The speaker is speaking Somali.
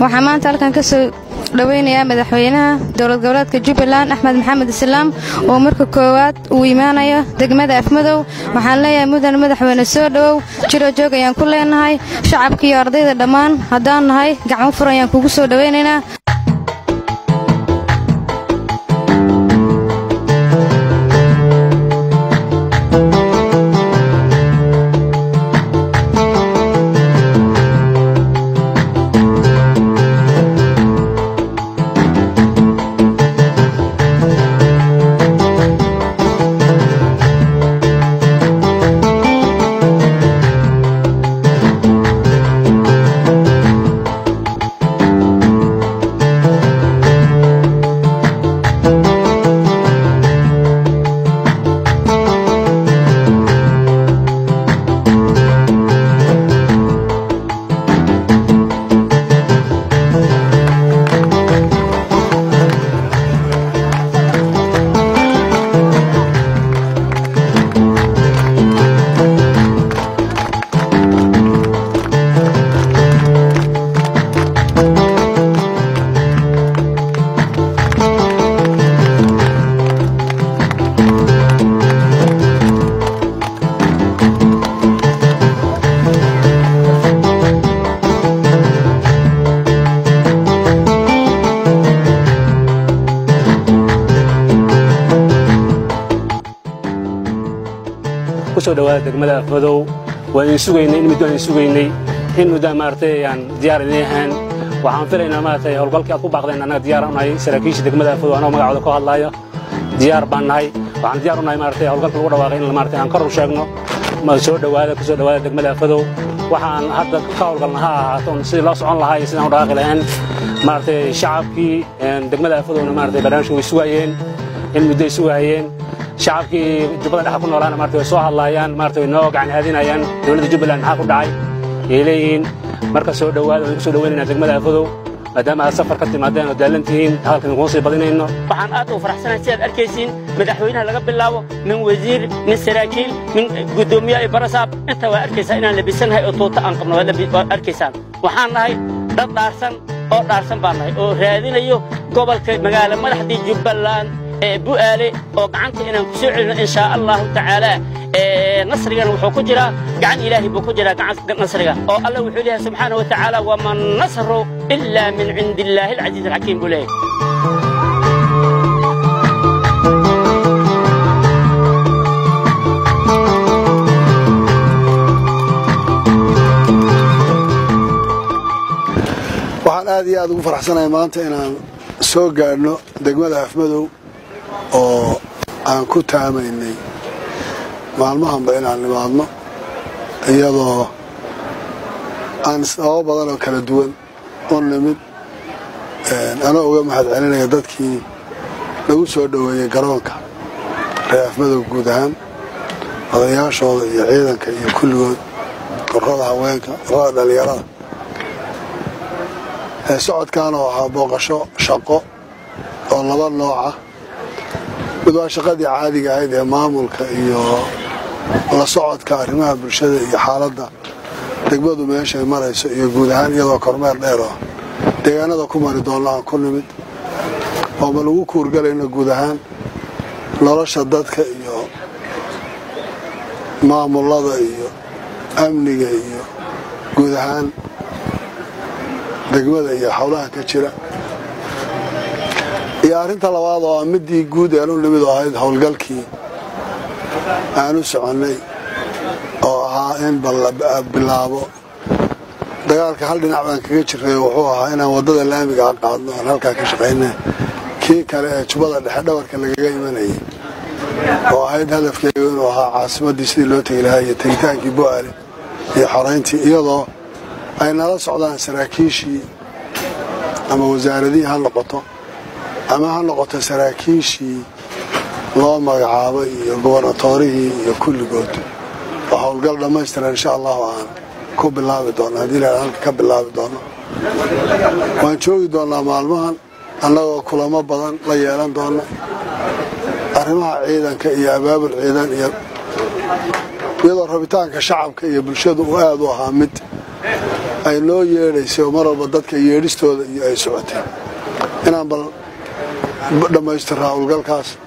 waxaa maanta halkan ka soo dhoweynayaa madaxweynaha dowlad goboleedka jubbaland axmed maxamed islaam oo marka koowaad uu imaanayo degmada afmadow waxaan leeyahay mudan madaxweyne soo dhowow jiro joog ayaan ku leenahay shacabka iyo ardayda dhammaan haddaan nahay gacmo fur ayaan kugu soo dhoweynaynaa kusoo dhawaada degmada afmadow waan idin sugaynay in muddo aan idin sugaynay in muddo maaragtay aan diyaar idin ahaan waxaan filaynaa maaragtay howlgalkii aad ku baaqdeen annaga diyaar u nahay saraakiisha degmada afmadow anoo magacooda ku hadlaayo diyaar baan nahay waxaan diyaar u nahay maaragtay howlgalka lagu dhawaaqay in maaragtay aan kor u sheegno ma soo dhawaada kusoo dhawaada degmada afmadow waxaan hadda ka howlgalna ha ahaato sidii loo socon lahaa iyo sidaan u dhaqaaqi lahayn maaragtay shacabkii degmada afmadowna maaragtay barnaamijka way sugaayeen in muddoay sugaayeen shacabkii jubbada dhexa ku noolaana maarata way soo hadlaayaan maarata way noo gacan haadinayaan dowladda jubbaland maxaa ku dhacay yay leeyihiin marka soo dhowaada waan ku soo dhowaynaynaa degmada afadow maadaama aad safar ka timaadeen oo daalan tihiin hadalkan idinkuma sii badinayno waxaan aad u faraxsanahay si aad arkaysiin madaxweynaha laga bilaabo min wasiir min saraakiil min guddoomiye iyo barasaab inta waa arkaysaa inaan labisanahay oo tuuta aan qabno waad arkaysaan waxaan nahay dad dhaarsan oo dhaarsan baan nahay oo raadinayo gobolka magaalo madaxdii jubbaland ee bu'aale oo gacanta inaan ku soo celino in shaa allahu tacaala nasrigana wuxuu ku jiraa gacan ilaahay buu ku jiraa nasriga oo alla wuxuu leeyahay subxaana wa tacaala wama nasru ilaa min cindi illaahi alcasiiz alxakiim buu leeyahay waxaan aad iyo aad ugu faraxsanahay maanta inaan soo gaadhno degmada afmadow oo aan ku taamaynay maalmahanba inaan nimaadno iyadoo aan sababo badan oo kala duwan u nimid anoo uga mahad celinaya dadkii lagu soo dhoweeyey garoonka reer afmadow guud ahaan odayaashooda iyo ciidanka iyo kulligood urrada haweenka urrada dhallinyarada socodkan oo ahaa booqasho shaqo oo laba nooca mid waa shaqadii caadiga ahayd ee maamulka iyo la socodka arrimaha bulshada iyo xaaladda degmadu meeshay marayso iyo guud ahaan iyadoo kormeer dheer oo deegaanada ku mari doonno aan ku nimid ooma lagu kuurgalayno guud ahaan nolosha dadka iyo maamulada iyo amniga iyo guud ahaan degmada iyo howlaha ka jira iyo arrinta labaad oo ah midii guud ean u nimid oo ahayd howlgalkii aan u soconnay oo ahaa in bilaabo dagaalka hal dhinac baan kaga jiray wuxuu ahaa inaan waddada laamigaa qaadno aan halkaa ka shaqayna kii kale ee jubbada dhexe dhabarka lagaga imanayay oo ahayd hadafkeegu inuu ahaa caasimaddii sidii loo tegi lahaa iyo tegitaankii bo'ale iyo xorayntii iyadoo ay nala socdaan saraakiishii ama wasaaradihii ha noqoto ama ha noqoto saraakiishii loo magacaabay iyo gobarnatoorihii iyo kulligood oo howlgal dhammaystiran insha allahu aan ku bilaabi doonno haddii la halka ka bilaabi doonno waan joogi doonnaa maalmahan annagoo kulamo badan la yeelan doonno arrimaha ciidanka iyo abaabul ciidan iyo iyadoo rabitaanka shacabka iyo bulshadu uu aad u ahaa mid ay noo yeedhaysay oo mar walba dadka yeedhistooda iyo ay socotay inaan bal dhammaystirraa howlgalkaas